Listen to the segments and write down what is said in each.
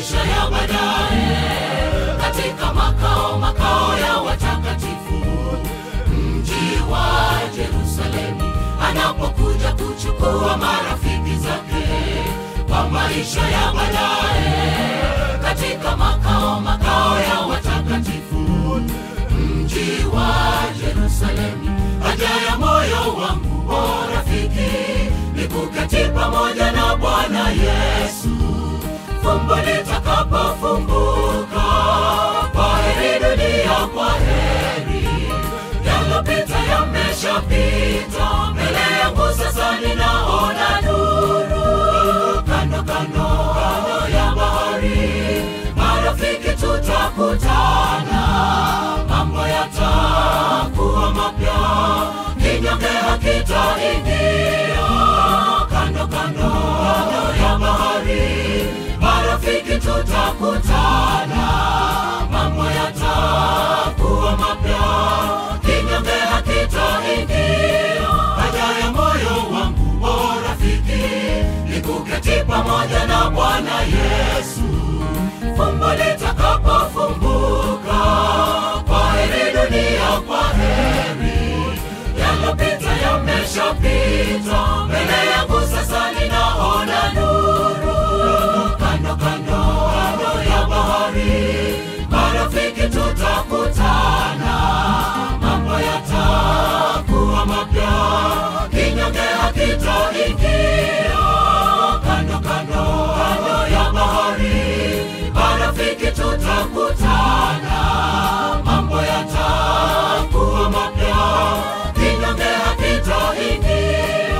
maisha ya baadaye katika makao makao ya watakatifu mji wa Yerusalemu anapokuja kuchukua marafiki zake kwa maisha ya baadaye katika makao makao ya watakatifu mji wa Yerusalemu haja ya moyo wangu o rafiki ni kuketi pamoja na Bwana Yesu fumbo litakapofumbuka kwa heri dunia kwa heri yalopita yameshapita mbele yangu sasa ninaona nuru kando kando kando ya bahari marafiki tutakutana mambo yatakuwa mapya kinyonge hakitaingia kando kando kando ya bahari marafiki tutakutana mambo yatakuwa mapya kinyonge hakitaingia haja ya moyo wangu o rafiki ni kuketi pamoja na bwana yesu fumbo litakapofumbuka kwa heri dunia kwa heri yalopita yameshapita mbele yangu sasa ninaona nuru kando kando kando ya bahari marafiki tutakutana mambo yatakuwa mapya kinyonge hakitaingia kando kando kando ya bahari marafiki tutakutana mambo yatakuwa mapya kinyonge hakitaingia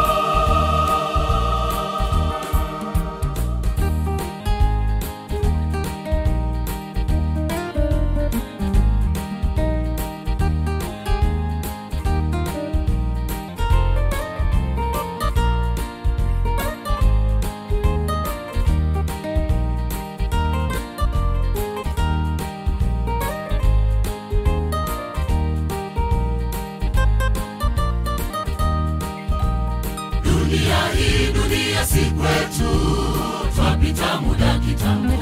dunia hii dunia si kwetu twapita muda kitambo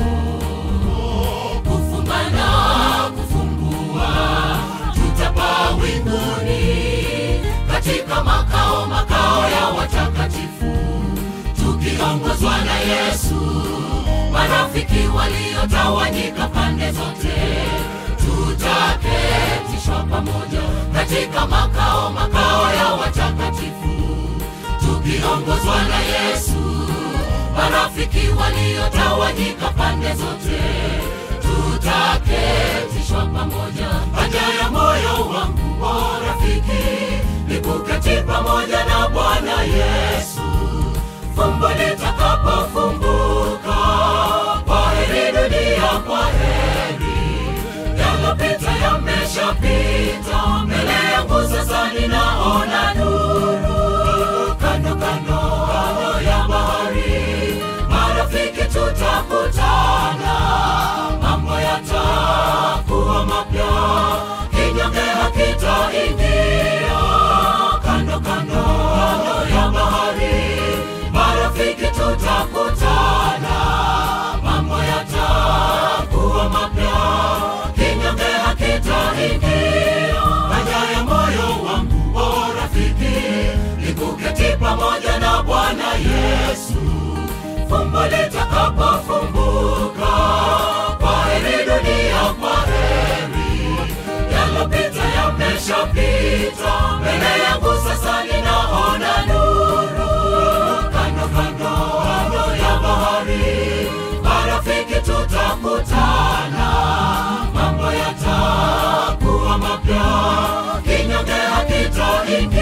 kufungana kufumbua tutapaa winguni katika makao makao ya watakatifu tukiongozwa na yesu marafiki waliotawanyika pande zote tutaketishwa pamoja katika makao makao ya watakatifu tukiongozwa na Yesu, marafiki waliotawanyika pande zote, tutaketishwa pamoja. Haja ya moyo wangu o rafiki ni kuketi pamoja na Bwana Yesu, fumbo litakapofumbuka. Kwa heri dunia, kwa heri yalopita yameshapita, mbele yangu sasa ninaona nuru kando kando kando ya bahari marafiki tutakutana mambo yatakuwa mapya kinyonge hakitaingia kando kando kando ya bahari marafiki tutakutana mambo yatakuwa mapya kinyonge hakitaingia haja ya moyo wangu o rafiki ni kuketi pamoja na Bwana Yesu, fumbo litakapofumbuka. Kwa heri dunia, kwa heri yalopita yameshapita, mbele yangu sasa ninaona nuru kando kando kando ya bahari, marafiki tutakutana, mambo yatakuwa mapya, kinyonge hakitaingia